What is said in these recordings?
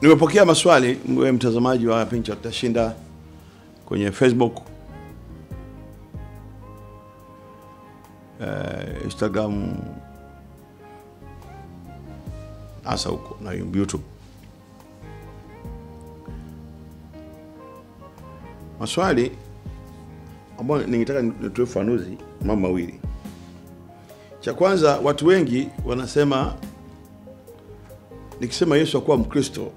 Nimepokea maswali wewe mtazamaji wa Pincha Tutashinda kwenye Facebook, eh, Instagram, hasa huko na YouTube. Maswali ambayo ningetaka nitoe ufafanuzi mambo mawili. Cha kwanza, watu wengi wanasema nikisema Yesu akuwa Mkristo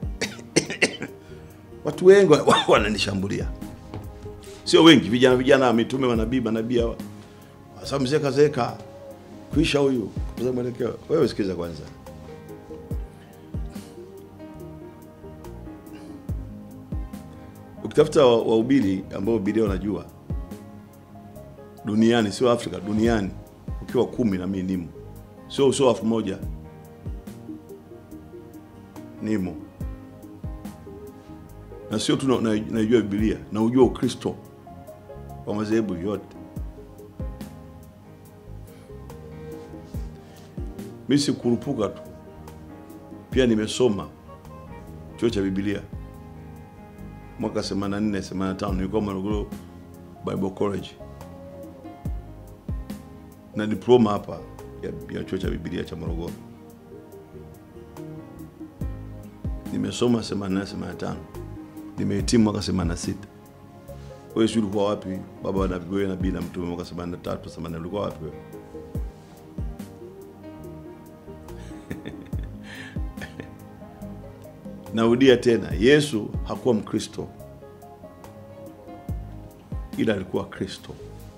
watu wengi wa- wananishambulia, sio wengi, vijana vijana, mitume, manabii, manabii hawa, sasa mzee kazeeka kuisha huyu kupoteza mwelekeo. Wewe sikiza kwanza, ukitafuta wa- wahubiri ambao Biblia wanajua duniani, sio Afrika, duniani, ukiwa kumi na mimi nimo, sio sio elfu moja nimo na sio tu na- na- naijua Biblia na ujua Ukristo wa madhehebu yote. Mi sikurupuka tu, pia nimesoma chuo cha Biblia mwaka 84 85, nilikuwa Morogoro Bible College na diploma hapa ya, ya chuo cha Biblia cha Morogoro. Nimesoma 84 85 nimehitimu mwaka 86. Wewe sio ulikuwa wapi? Baba na wewe nabii na mtume mwaka 83 80 ulikuwa wapi wewe? Narudia tena, Yesu hakuwa Mkristo, ila alikuwa Kristo.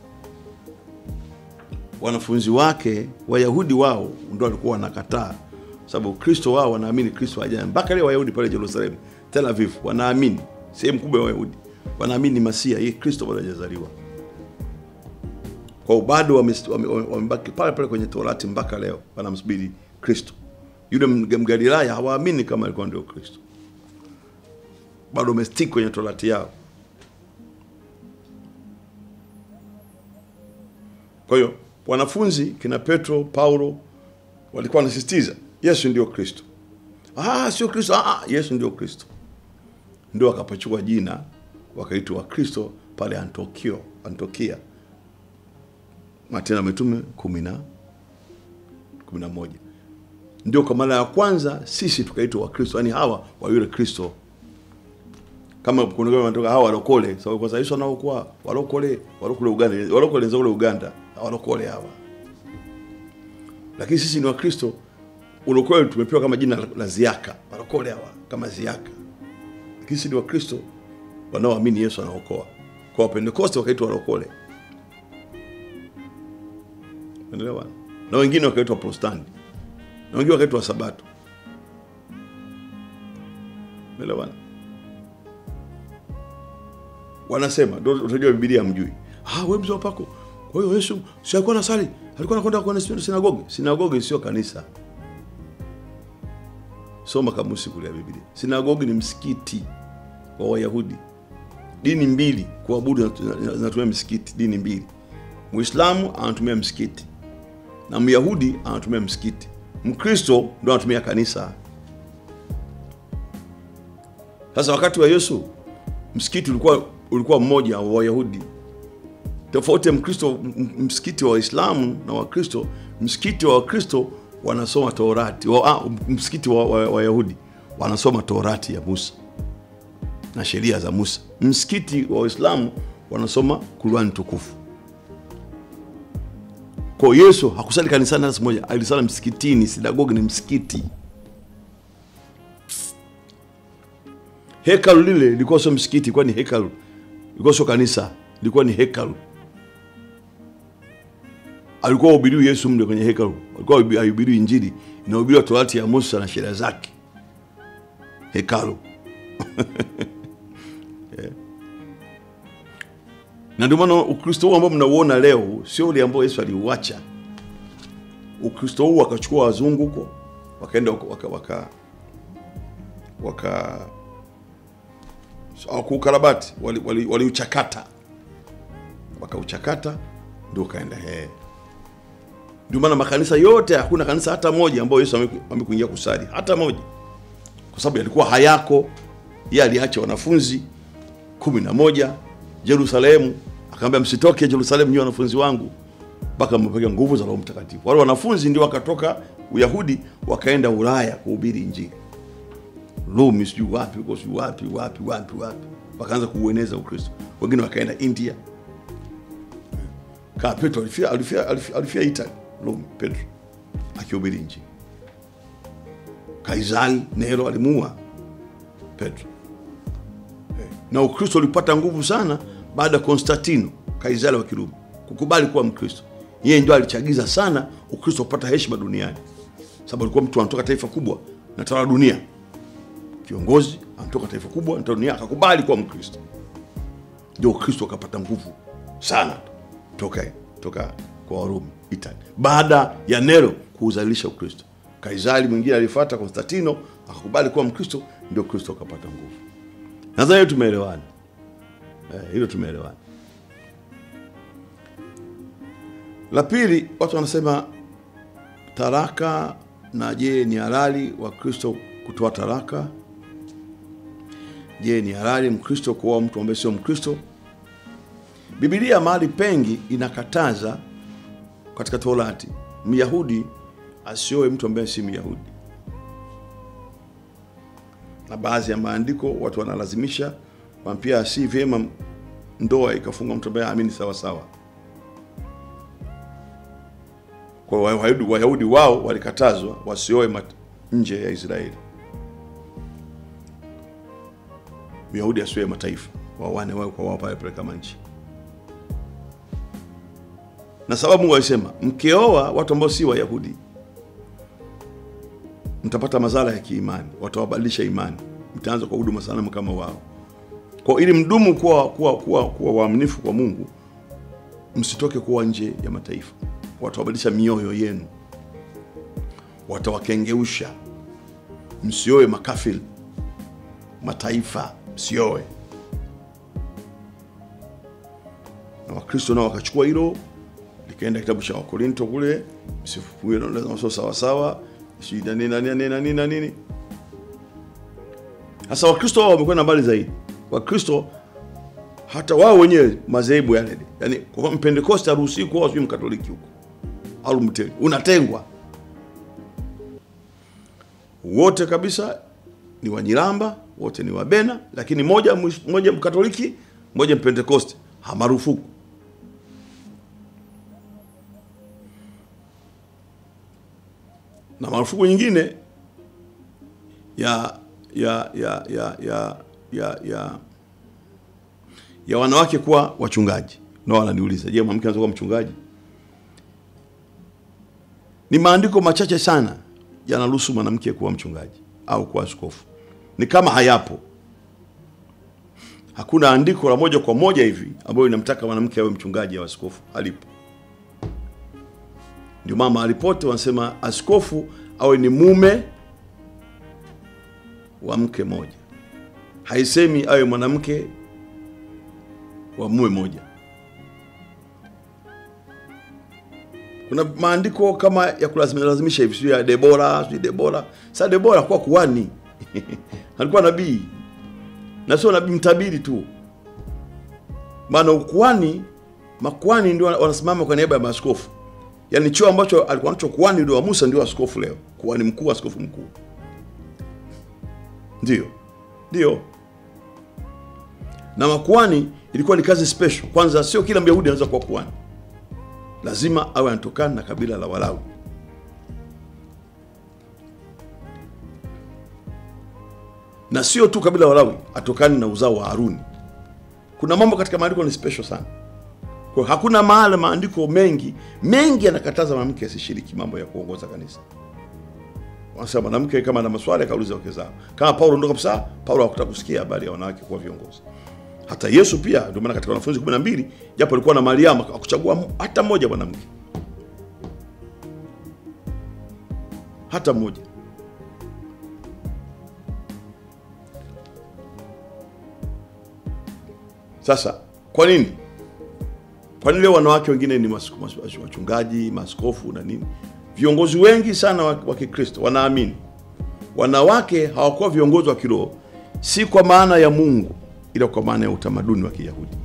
Wanafunzi wake Wayahudi wao ndio walikuwa wanakataa, sababu Kristo wao wanaamini Kristo haja mpaka leo. Wayahudi pale Yerusalemu, Tel Aviv, wanaamini sehemu kubwa ya Wayahudi wanaamini ni Masia, hii Kristo bado hajazaliwa. Kwa hiyo bado wamebaki wame, wame wamebaki pale pale kwenye Torati mpaka leo, wanamsubiri Kristo. Yule Mga- Mgalilaya hawaamini kama alikuwa ndio Kristo, bado wamestiki kwenye Torati yao. Kwa hiyo wanafunzi kina Petro, Paulo walikuwa wanasisitiza Yesu ndio Kristo. Ah, sio Kristo. Ah, ah, Yesu ndio Kristo. Ndio wakapachukua jina wakaitwa Wakristo pale Antokio, Antiokia. Matendo ya Mitume kumi na kumi na moja ndio kwa mara ya kwanza sisi tukaitwa Wakristo, yaani hawa wa yule Kristo kama kuna kama wanatoka hawa walokole sababu kwa sababu Yesu anaokuwa walokole walokole Uganda walokole ndio kule Uganda walokole hawa lakini sisi ni Wakristo ulokole tumepewa kama jina la, la ziaka walokole hawa kama ziaka lakini sisi ni Wakristo wanaoamini Yesu anaokoa kwa Wapentekoste wakaitwa walokole unaelewa na wengine wakaitwa Protestanti na wengine wakaitwa Sabato unaelewa wanasema ndio utajua Biblia mjui. Ah, wewe mzee wa pako. Kwa hiyo Yesu si alikuwa anasali, alikuwa anakwenda kwenye sinagogi. Sinagogi sio kanisa. Soma kamusi kule ya Biblia. Sinagogi ni msikiti wa Wayahudi. Dini mbili kuabudu zinatumia msikiti, dini mbili. Muislamu anatumia msikiti na Myahudi anatumia msikiti. Mkristo ndo anatumia kanisa. Sasa wakati wa Yesu msikiti ulikuwa ulikuwa mmoja wa Wayahudi. Tofauti ya Mkristo, m- msikiti wa Waislamu na Wakristo, msikiti wa Wakristo wanasoma Torati wa, ah, msikiti wa wa- Wayahudi wanasoma Torati ya Musa na sheria za Musa. Msikiti wa Waislamu wanasoma Qur'an tukufu. Kwa hiyo Yesu hakusali kanisani hata siku moja, alisali msikitini. Sinagogi ni msikiti. hekalu lile lilikuwa sio msikiti, ilikuwa ni hekalu, ilikuwa sio kanisa, ilikuwa ni hekalu. Alikuwa hubiriwi Yesu mle kwenye hekalu, alikuwa ahubiriwi Injili, inahubiriwa Torati ya Musa na sheria zake, hekalu Yeah. na ndio maana Ukristo huu ambao mnauona leo sio ule ambao Yesu aliuacha. Ukristo huu wakachukua wazungu huko, wakaenda huko, waka, waka, waka hawakuukarabati waliuchakata wali, waliuchakata. wakauchakata ndio ukaenda he ndio maana makanisa yote hakuna kanisa hata moja ambayo yesu ame- amekuingia kusali hata moja kwa sababu yalikuwa hayako. Yeye aliacha wanafunzi kumi na moja Yerusalemu, akaambia msitoke Yerusalemu nyie wanafunzi wangu mpaka mpeke nguvu za Roho Mtakatifu. Wale wanafunzi ndio wakatoka Uyahudi wakaenda Ulaya kuhubiri Injili, Rumi, sijui wapi huko, sijui wapi wapi wapi wapi, wakaanza kuueneza Ukristo. Wengine wakaenda India. Kama Petro alifia, alifia, alifia, alifia Italy, Rumi, Petro akihubiri Injili. Kaisari Nero alimuua Petro na Ukristo ulipata nguvu sana baada ya Konstantino Kaisari wa Kirumi kukubali kuwa Mkristo. Yeye ndio alichagiza sana Ukristo kupata heshima duniani, sababu alikuwa mtu anatoka taifa kubwa na tawala dunia, kiongozi anatoka taifa kubwa na tawala dunia, akakubali kuwa Mkristo, ndio Ukristo ukapata nguvu sana toka toka kwa Warumi Italy, baada ya Nero kuuzalisha Ukristo. Kaisari mwingine alifuata Konstantino akakubali kuwa Mkristo, ndio Kristo ukapata nguvu. Nadhani hilo tumeelewana, eh, hilo tumeelewana. La pili, watu wanasema taraka, na je, ni halali wa Kristo kutoa taraka? Je, ni halali Mkristo kuoa mtu ambaye sio Mkristo? Biblia mahali pengi inakataza katika Torati Myahudi asioe mtu ambaye si Myahudi, na baadhi ya maandiko watu wanalazimisha pia, si vyema ndoa ikafunga mtu ambaye aamini sawa sawa. Kwa Wayahudi, Wayahudi wao walikatazwa wasioe mat- nje ya Israeli. Myahudi asioe mataifa, wawane wao kwa wao pale pale kama nchi. Na sababu Mungu alisema mkioa watu ambao si Wayahudi mtapata madhara ya kiimani, watawabadilisha imani, mtaanza kwa huduma sanamu kama wao. Kwa ili mdumu kuwa kuwa kuwa, kuwa waaminifu kwa Mungu, msitoke kuwa nje ya mataifa. Watawabadilisha mioyo yenu, watawakengeusha. Msioe makafiri, mataifa msioe. Na Wakristo nao wakachukua hilo, likaenda kitabu cha Wakorinto kule, msifungue na sio sawa sawa, sijui na nini na nini na nini na nini. Sasa Wakristo wao wamekwenda mbali zaidi. Wakristo hata wao wenyewe madhehebu yale, yani kwa Mpentekoste haruhusiwi kuoa sijui Mkatoliki huko au Mteli, unatengwa wote kabisa. Ni Wanyiramba wote ni Wabena, lakini moja moja Mkatoliki moja Mpentekoste hamarufuku. Na marufuku nyingine ya ya ya ya ya ya ya ya wanawake kuwa wachungaji. Na wananiuliza, je, mwanamke anaweza kuwa mchungaji? Ni maandiko machache sana yanaruhusu mwanamke kuwa mchungaji au kuwa askofu, ni kama hayapo. Hakuna andiko la moja kwa moja hivi ambayo inamtaka mwanamke awe mchungaji au askofu, halipo. Ndio maana mahali pote wanasema askofu awe ni mume wa mke moja, haisemi awe mwanamke wa mume moja. Kuna maandiko kama ya kulazimisha hivi, sio ya Debora, sio Debora. Sasa Debora kwa kuhani alikuwa nabii na sio nabii mtabiri tu, maana ukuhani, makuhani ndio wanasimama kwa niaba ya maaskofu. Yaani cheo ambacho alikuwa nacho kuhani ndio wa Musa, ndio askofu leo, kuhani mkuu, askofu mkuu, ndio ndio. Na makuhani ilikuwa ni kazi special. Kwanza, sio kila Myahudi anaweza kuwa kuhani lazima awe anatokana na kabila la Walawi. Na sio tu kabila la Walawi, atokane na uzao wa Haruni. Kuna mambo katika maandiko ni special sana. Kwa hakuna mahali maandiko mengi mengi yanakataza mwanamke asishiriki mambo ya kuongoza kanisa. Wanasema mwanamke kama ana maswali akauliza wake zao. Kama Paulo ndo kabisa, Paulo hakutaka kusikia habari ya wanawake kuwa viongozi. Hata Yesu pia, ndio maana katika wanafunzi 12 japo alikuwa na Mariamu akuchagua hata mmoja mwanamke, hata mmoja. Sasa kwa nini? Kwa nini leo wanawake wengine ni mas, mas, wachungaji, maaskofu na nini? Viongozi wengi sana wa, wa Kikristo wanaamini wanawake hawakuwa viongozi wa kiroho, si kwa maana ya Mungu, ila kwa maana ya utamaduni wa Kiyahudi.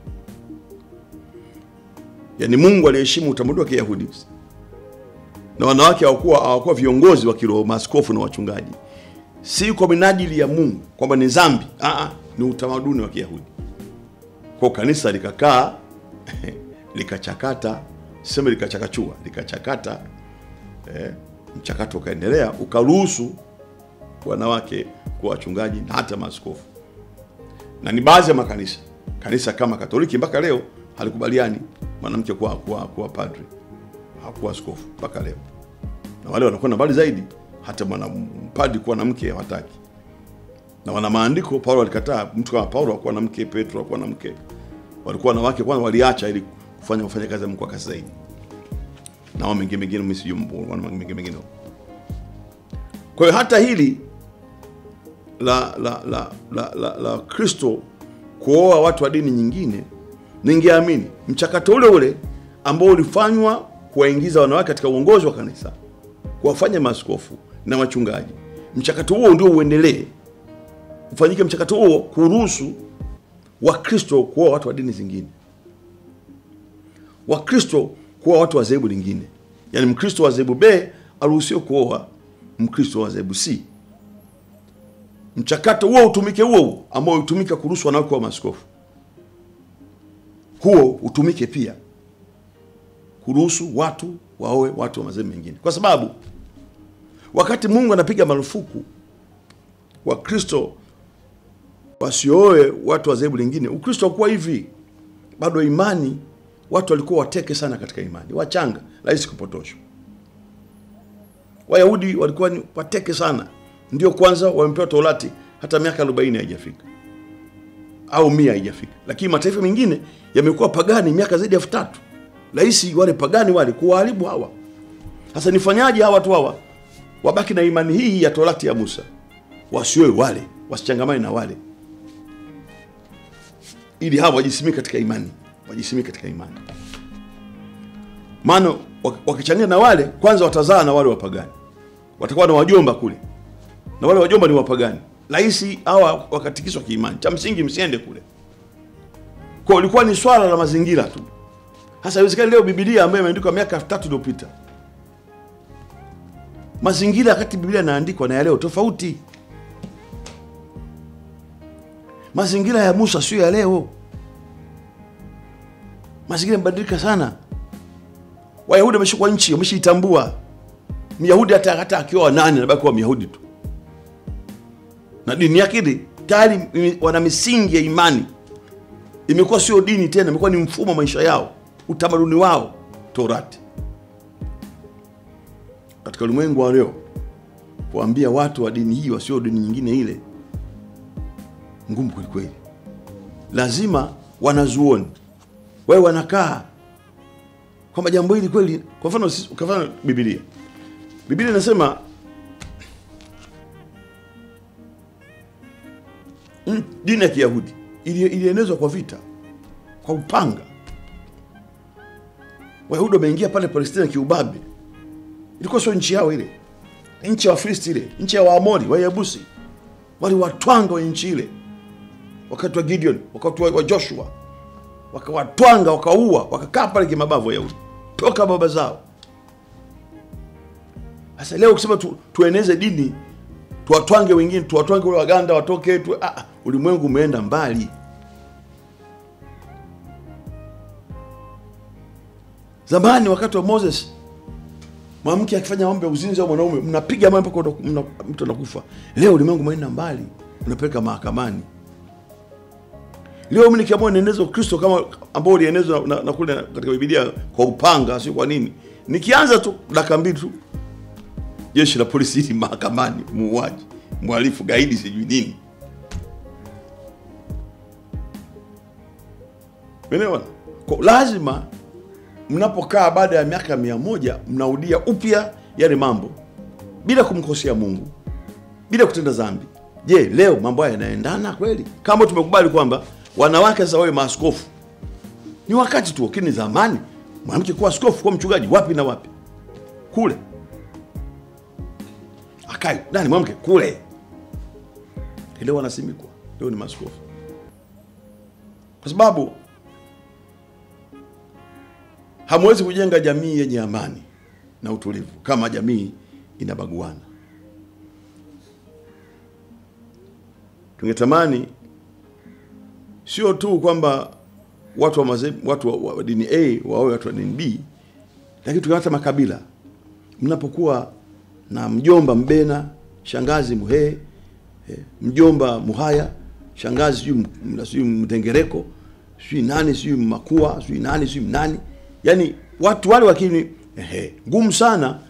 Yaani Mungu aliheshimu utamaduni wa Kiyahudi, na wanawake hawakuwa hawakuwa viongozi wa kiroho, maaskofu na wachungaji, si kwa minajili ya Mungu kwamba ni dhambi. Aa, ni utamaduni wa Kiyahudi. Kwa kanisa likakaa likachakata, sema likachakachua, likachakata eh, mchakato ukaendelea, ukaruhusu wanawake kuwa wachungaji na hata maaskofu, na ni baadhi ya makanisa, kanisa kama Katoliki mpaka leo halikubaliani mwanamke kuwa, kuwa, kuwa padri hakuwa askofu mpaka leo, na wale wanakwenda mbali zaidi, hata mwana padri kuwa na mke hawataki, na wana maandiko. Paulo alikataa, mtu kama Paulo hakuwa na mke, Petro hakuwa na mke, walikuwa wanawake kwanza, waliacha ili kufanya kufanya kazi ya Mungu kwa kasi zaidi, na wao mengine mengine, mimi sijui wana mengine mengine. Kwa hiyo hata hili la la la la, la, la Kristo kuoa watu wa dini nyingine, ningeamini mchakato ule ule ambao ulifanywa kuwaingiza wanawake katika uongozi wa kanisa, kuwafanya maaskofu na wachungaji, mchakato huo ndio uendelee, ufanyike mchakato huo kuruhusu Wakristo kuoa watu wa dini zingine, Wakristo kuoa watu wa dhehebu lingine, yaani Mkristo wa dhehebu B aruhusiwe kuoa Mkristo wa dhehebu C. Mchakato huo utumike huo huo ambao utumika kuruhusu wanawake wa maaskofu, huo utumike pia kuruhusu watu waoe watu wa madhehebu mengine, kwa sababu wakati Mungu anapiga marufuku Wakristo wasioe watu wa dhehebu lingine, Ukristo hakuwa hivi. Bado imani, watu walikuwa wateke sana katika imani, wachanga, rahisi kupotoshwa. Wayahudi walikuwa ni wateke sana, ndio kwanza wamepewa Torati, hata miaka 40 haijafika au mia haijafika, lakini mataifa mengine yamekuwa pagani miaka zaidi ya elfu tatu. Rahisi wale pagani wale kuwaharibu hawa. Sasa nifanyaje hawa watu hawa wabaki na imani hii ya Torati ya Musa, wasioe wale, wasichangamane na wale, ili hawa wajisimike katika imani, wajisimike katika imani. Maana wakichanganya na wale, kwanza watazaa na wale wapagani, watakuwa na wajomba kule, na wale wajomba ni wapagani. Rahisi hawa wakatikiswa kiimani. Cha msingi msiende kule. Kwa ilikuwa ni swala la mazingira tu. Sasa haiwezekani leo Biblia ambayo imeandikwa miaka elfu tatu iliyopita, mazingira wakati Biblia inaandikwa na ya leo tofauti. Mazingira ya Musa sio ya leo, mazingira yamebadilika sana. Wayahudi wameshikwa nchi, wameshaitambua. Myahudi hata hata akiwa nani anabaki kuwa Myahudi tu, na dini yake ile tayari wana misingi ya imani, imekuwa sio dini tena, imekuwa ni mfumo wa maisha yao, utamaduni wao, Torati. Katika ulimwengu wa leo, kuambia watu wa dini hii wasio dini nyingine ile ngumu kwelikweli. Lazima wanazuoni wawe wanakaa kwamba jambo hili kweli. Kwa mfano, kwa mfano Biblia, Biblia inasema dini ya Kiyahudi ilienezwa kwa vita, kwa upanga. Wayahudi wameingia pale Palestina kiubabe. Ilikuwa sio nchi yao ile, nchi ya Wafilisti ile, nchi ya Waamori, Wayebusi, waliwatwanga wa nchi ile wakati wa Gideon, wakati wa Joshua, wakawatwanga, wakaua, wakakaa pale kimabavu Wayahudi toka baba zao. Sasa leo ukisema tu, tueneze dini tuwatwange wengine, tuwatwange wale Waganda watoke tu, ah, ulimwengu umeenda mbali. Zamani wakati wa Moses, mwanamke akifanya mambo ya uzinzi au mwanaume, mnapiga mawe mpaka mtu anakufa. Leo ulimwengu umeenda mbali, unapeleka mahakamani. Leo mimi nikiamua nieneze Ukristo kama ambao ulienezwa na, na, na kule katika Biblia kwa upanga, sio kwa nini, nikianza tu dakika mbili tu jeshi la polisi hili mahakamani, muuaji, mhalifu, gaidi, sijui nini. Umeelewa? Kwa lazima mnapokaa baada ya miaka mia moja mnarudia upya yale mambo bila kumkosea Mungu, bila kutenda dhambi. Je, leo mambo haya yanaendana kweli? Kama tumekubali kwamba wanawake sasa wawe maaskofu, ni wakati tu, lakini zamani mwanamke kuwa askofu, kuwa mchungaji, wapi na wapi kule hakai nani mwanamke kule leo wanasimikwa leo ni maskofu kwa sababu hamwezi kujenga jamii yenye amani na utulivu kama jamii inabaguana tungetamani sio tu kwamba watu wa, maze, watu wa, wa dini A wawe watu wa dini B, lakini tukipata makabila, mnapokuwa na mjomba Mbena, shangazi Muhee, eh, mjomba Muhaya, shangazi sijui M- sijui Mtengereko, sijui nani sijui Makua, sijui nani sijui nani, yani watu wale wakini ehe, ngumu sana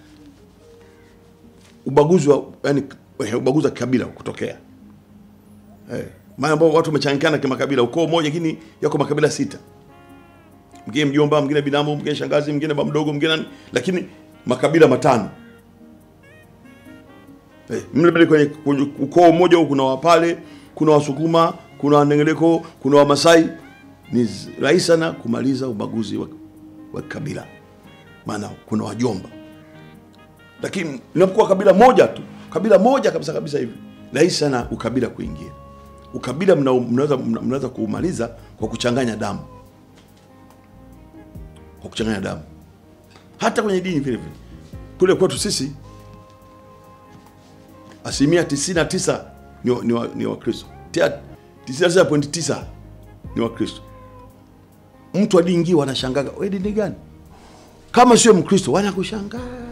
ubaguzi wa yani, eh, ubaguzi wa kikabila kutokea eh, maana ambao watu wamechanganyikana kimakabila, ukoo mmoja lakini yako makabila sita, mwingine mjomba, mwingine binamu, mwingine shangazi, mwingine baba mdogo, mwingine nani, lakini makabila matano eh, mle mle kwenye, kwenye ukoo mmoja huu kuna Wapale, kuna Wasukuma, kuna Wanengereko, kuna Wamasai. Ni z- rahisi sana kumaliza ubaguzi wa, wa kabila, maana kuna wajomba lakini linapokuwa kabila moja tu kabila moja kabisa kabisa hivi rahisi sana ukabila kuingia ukabila mna- mnaweza mna- mnaweza kuumaliza kwa kuchanganya damu kwa kuchanganya damu hata kwenye dini vile vile kule kwetu sisi asilimia 99 ni wa- ni wa- ni wakristo Tia- 99.9 ni wakristo mtu wa dini ingine wanashangaga we dini gani kama sio mkristo wanakushangaa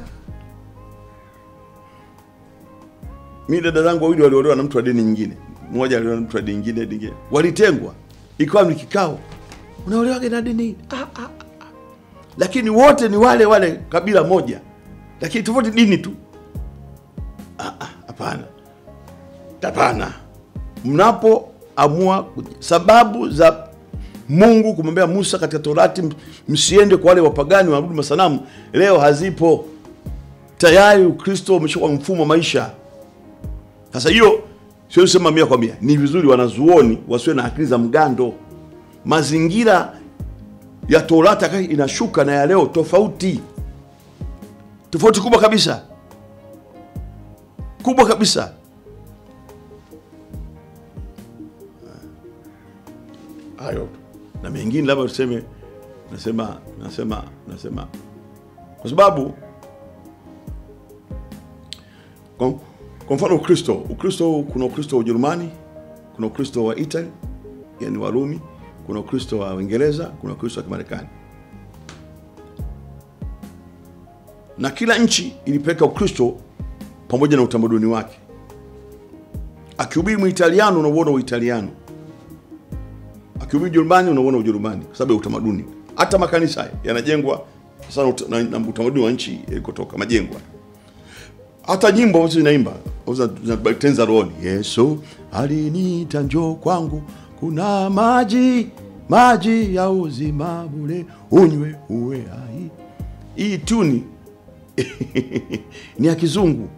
mi dada zangu wawili waliolewa na mtu wa dini nyingine mmoja aliolewa na mtu wa dini nyingine nyingine walitengwa ikawa ni kikao unaolewaga na dini hii? ah, ah, ah. lakini wote ni wale wale kabila moja lakini tofauti dini tu Ah, ah, hapana hapana mnapoamua kuj- sababu za mungu kumwambia musa katika torati m- msiende kwa wale wapagani waabudu masanamu leo hazipo tayari ukristo umeshakuwa mfumo wa maisha sasa hiyo siwezi sema mia kwa mia, ni vizuri wanazuoni wasiwe na akili za mgando. Mazingira ya Torati wakati inashuka na ya leo tofauti, tofauti kubwa kabisa, kubwa kabisa. Hayo tu. na mengine labda tuseme, nasema nasema nasema kwa sababu kwa, kwa mfano Ukristo, Ukristo kuna Ukristo wa Ujerumani, kuna Ukristo wa Italy, yani Warumi, kuna Ukristo wa Uingereza, kuna Ukristo wa Kimarekani, na kila nchi ilipeleka Ukristo pamoja na utamaduni wake. Akihubiri Muitaliano unauona Uitaliano, akihubiri Ujerumani unauona Ujerumani kwa sababu ya utamaduni. Hata makanisa haya yanajengwa sana ut- na, na utamaduni wa nchi ilikotoka majengwa hata nyimbo ambazo zinaimba ambazo zina- tenza rohoni yesu aliniita njoo kwangu kuna maji maji ya uzima bure unywe uwe hai hii tuni ni ya kizungu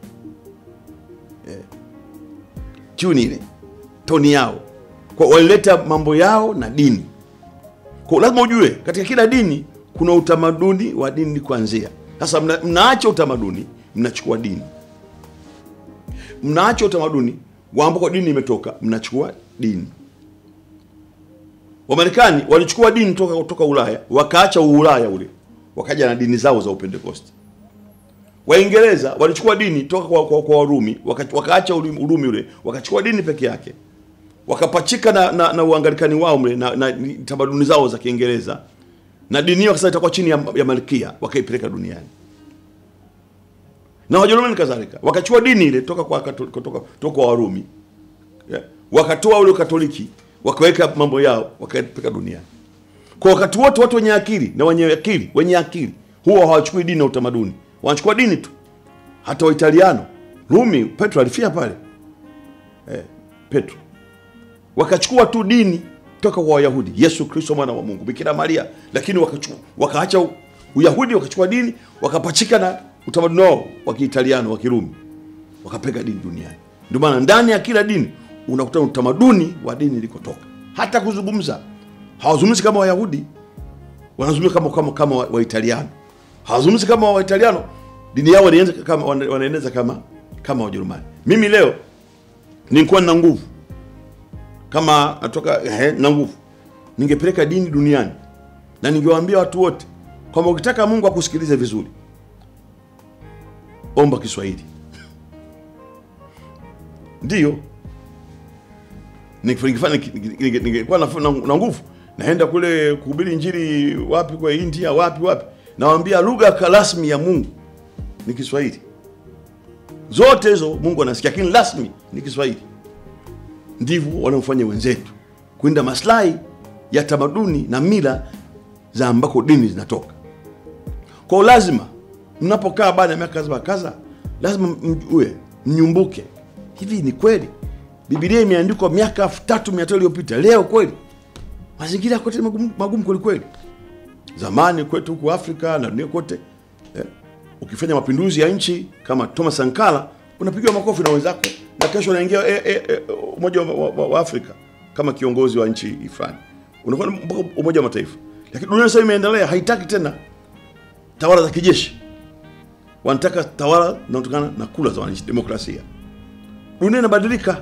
Eh, tuni ile toni yao kwa walileta mambo yao na dini kwa lazima ujue katika kila dini kuna utamaduni wa dini kuanzia sasa mna, mnaacha utamaduni mnachukua dini mnaacha utamaduni wa ambako dini imetoka mnachukua dini wamarekani walichukua dini toka kutoka ulaya wakaacha uulaya ule wakaja na dini zao za upentekosti waingereza walichukua dini toka kwa, kwa, kwa warumi waka- wakaacha urumi, urumi ule wakachukua dini peke yake wakapachika na, na, na uangalikani wao mle na, na ni tamaduni zao za kiingereza na dini hiyo sasa itakuwa chini ya, ya malkia wakaipeleka duniani na wajerumani kadhalika wakachukua dini ile toka kwa Katol- kutoka, toka kwa warumi yeah. wakatoa ule katoliki wakaweka mambo yao wakaipeleka duniani kwa wakati wote watu wenye akili na wenye akili wenye akili huwa hawachukui dini na utamaduni wanachukua dini tu hata waitaliano rumi petro alifia pale eh, petro wakachukua tu dini toka kwa wayahudi yesu kristo mwana wa mungu bikira maria lakini wakachukua wakaacha u- uyahudi wakachukua dini wakapachika na utamaduni wao wa kiitaliano wa kirumi wakapeka dini duniani ndio maana ndani ya kila dini unakuta utamaduni wa dini ilikotoka hata kuzungumza hawazungumzi kama wayahudi wanazungumza kama kama, kama wa- waitaliano hawazungumzi kama waitaliano dini yao wanaeneza kama wana- wanaeneza kama kama Wajerumani. Mimi leo nilikuwa nina nguvu kama natoka eh, na nguvu, ningepeleka dini duniani na ningewaambia watu wote kwamba ukitaka Mungu akusikilize vizuri, omba Kiswahili. Ndiyo ningefanya ninge- ningekuwa na, na, na nguvu naenda kule kuhubiri injili wapi kwa India wapi wapi, nawaambia lugha ka- rasmi ya Mungu ni Kiswahili. Zote hizo Mungu anasikia, lakini rasmi ni Kiswahili. Ndivyo wanaofanya wenzetu kuinda maslahi ya tamaduni na mila za ambako dini zinatoka. Kwa hiyo lazima mnapokaa baada ya miaka kadha kadha, lazima mjue, mnyumbuke, hivi ni kweli Biblia imeandikwa miaka elfu tatu mia tano iliyopita. Leo kweli mazingira kote magumu, magumu kweli kweli. Zamani kwetu huku Afrika na dunia kote eh, ukifanya mapinduzi ya nchi kama Thomas Sankara unapigiwa makofi na wenzako, na kesho unaingia eh, eh, eh, Umoja wa, wa, wa, wa Afrika kama kiongozi wa nchi fulani, unakuwa mpaka Umoja wa Mataifa. Lakini dunia sasa imeendelea, haitaki tena tawala za kijeshi, wanataka tawala zinazotokana na kura za wananchi, demokrasia. Dunia inabadilika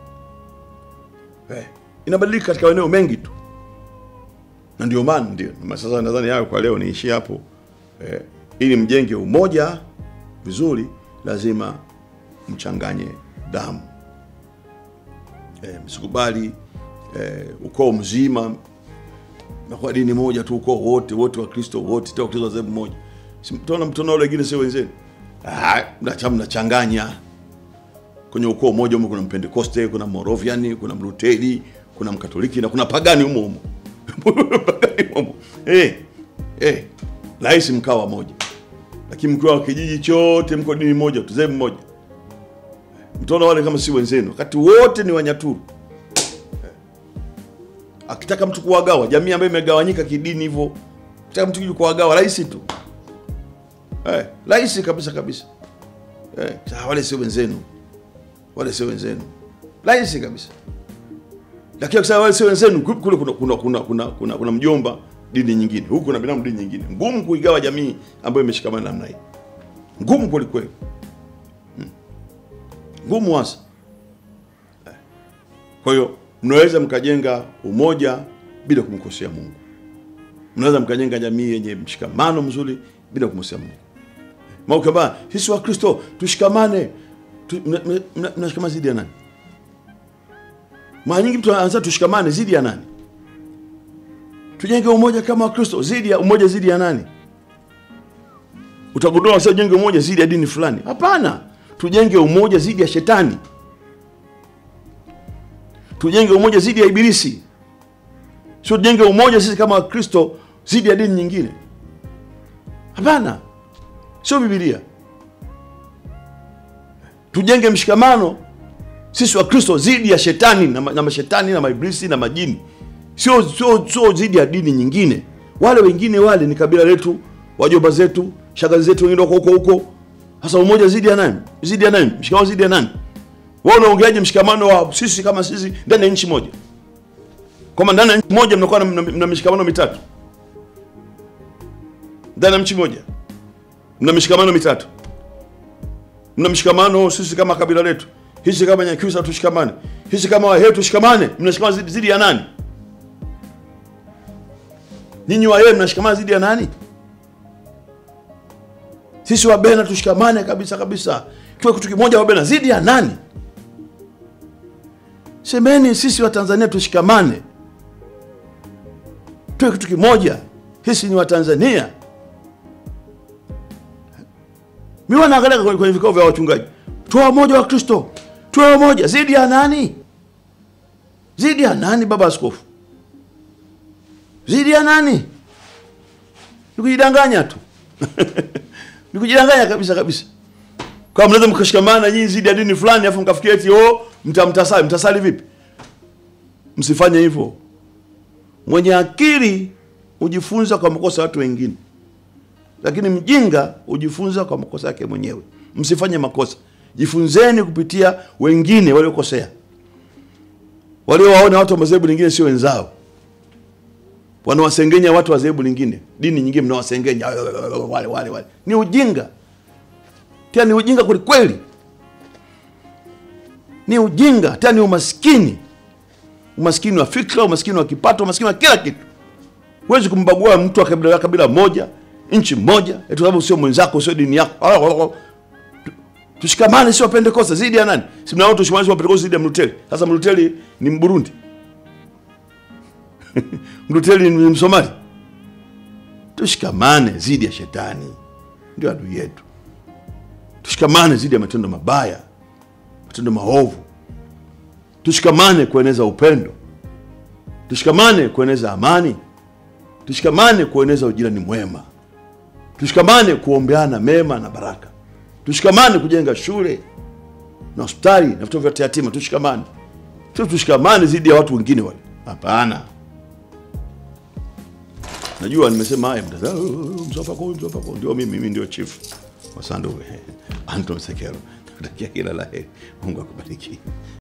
eh, inabadilika katika maeneo mengi tu, na ndio maana ndio na sasa nadhani hayo kwa leo niishie hapo eh, ili mjenge umoja vizuri, lazima mchanganye damu eh, msikubali eh, ukoo mzima na kwa dini moja tu, ukoo wote wote wa Kristo wote tena Kristo zebu moja, si mtaona mtaona wale wengine sio wenzenu, ah, mnacha mnachanganya kwenye ukoo mmoja humo kuna Mpentekoste, kuna Moravian, kuna Mluteri, kuna Mkatoliki na kuna pagani humo humo. Pagani humo. Eh, eh, rahisi mkawa moja, lakini mkiwa kijiji chote mko dini moja tu, zebu moja, mtaona wale kama si wenzenu, wakati wote ni Wanyaturu. Eh, Akitaka mtu kuwagawa jamii ambayo imegawanyika kidini hivyo, akitaka mtu kuja kuwagawa rahisi tu, eh, rahisi kabisa kabisa. Eh, sasa wale sio wenzenu wale sio wenzenu, rahisi kabisa. Lakini akisema wale sio wenzenu, kule kuna kuna kuna kuna, kuna, kuna mjomba dini nyingine, huku kuna binamu dini nyingine. Ngumu kuigawa jamii ambayo imeshikamana namna hii, ngumu kweli kweli, Hmm. ngumu hasa. Eh. Kwa hiyo mnaweza mkajenga umoja bila kumkosea Mungu, mnaweza mkajenga jamii yenye mshikamano mzuri bila kumkosea Mungu. Maukamba sisi wa Kristo tushikamane tu- mna- mna- mna- mnashikamana zidi ya nani? Mara nyingi mtu anaanza tushikamane zidi ya nani? Tujenge umoja kama Wakristo zidi ya umoja zidi ya nani? Utagundua sasa tujenge umoja zidi ya dini fulani. Hapana, tujenge umoja zidi ya shetani, tujenge umoja zidi ya ibilisi, sio tujenge umoja sisi kama Wakristo zidi ya dini nyingine. Hapana, sio Biblia tujenge mshikamano sisi wa Kristo dhidi ya shetani na, ma- na mashetani na maiblisi na majini, sio sio sio dhidi ya dini nyingine. Wale wengine wale ni kabila letu, wajomba zetu, shangazi zetu, wengine wako huko huko. Sasa umoja dhidi ya nani? Dhidi ya nani? Mshikamano dhidi ya nani? Wewe unaongeaje mshikamano wa sisi kama sisi ndani ya nchi moja? Kama ndani ya nchi moja mnakuwa na, mna, mna mishikamano mitatu, ndani ya nchi moja mna mishikamano mitatu mna mshikamano sisi kama kabila letu, hichi kama Nyakyusa tushikamane, hichi kama Wahehe tushikamane. Mnashikamana zidi, zidi ya nani? Nyinyi Wahehe mnashikamana zidi ya nani? Sisi Wabena tushikamane kabisa kabisa, tuwe kitu kimoja. Wabena zidi ya nani? Semeni sisi wa Tanzania tushikamane, tuwe kitu kimoja. Sisi ni Watanzania. Mimi wanaangalia kwenye kwenye vikao vya wachungaji, tuwe wamoja wa Kristo, tuwe wamoja. Zidi ya nani? Zidi ya nani, baba askofu? Zidi ya nani? Ni kujidanganya tu ni kujidanganya kabisa kabisa. Kama mnaweza mkashikamana nyinyi zidi ya dini fulani, afu mkafikia eti oh, mtamtasali. Mtasali vipi? Msifanye hivyo. Mwenye akili hujifunza kwa makosa ya watu wengine lakini mjinga hujifunza kwa makosa yake mwenyewe. Msifanye makosa, jifunzeni kupitia wengine waliokosea, waliowaona watu wa madhehebu lingine sio wenzao, wanawasengenya watu wa dhehebu lingine, dini nyingine, mnawasengenya wale wale wale. Ni ujinga, tena ni ujinga kwelikweli. ni ujinga, tena ni umaskini, umaskini wa fikra, umaskini wa kipato, umaskini wa kila kitu. Huwezi kumbagua mtu wa kabila, kabila moja, nchi moja, eti kwa sababu sio mwenzako, sio dini yako. Tushikamane, sio Pentekoste zidi ya nani? Si mnaona tushikamane, sio Pentekoste zidi ya Mluteri. Sasa Mluteri ni Mburundi Mluteri ni Msomali. Tushikamane zidi ya shetani, ndio adui yetu. Tushikamane zidi ya matendo mabaya, matendo maovu. Tushikamane kueneza upendo, tushikamane kueneza amani, tushikamane kueneza ujirani mwema, tushikamane kuombeana mema na baraka, tushikamane kujenga shule na hospitali na vituo vya yatima. Tushikamane, sio tushikamane zidi ya watu wengine wale. Hapana. Najua nimesema haya, mtasema "Oh, Msafako, Msafako ndio mimi, mimi ndio chief wa Sanduku Anton Sekelo. Nakutakia kila la heri, Mungu akubariki.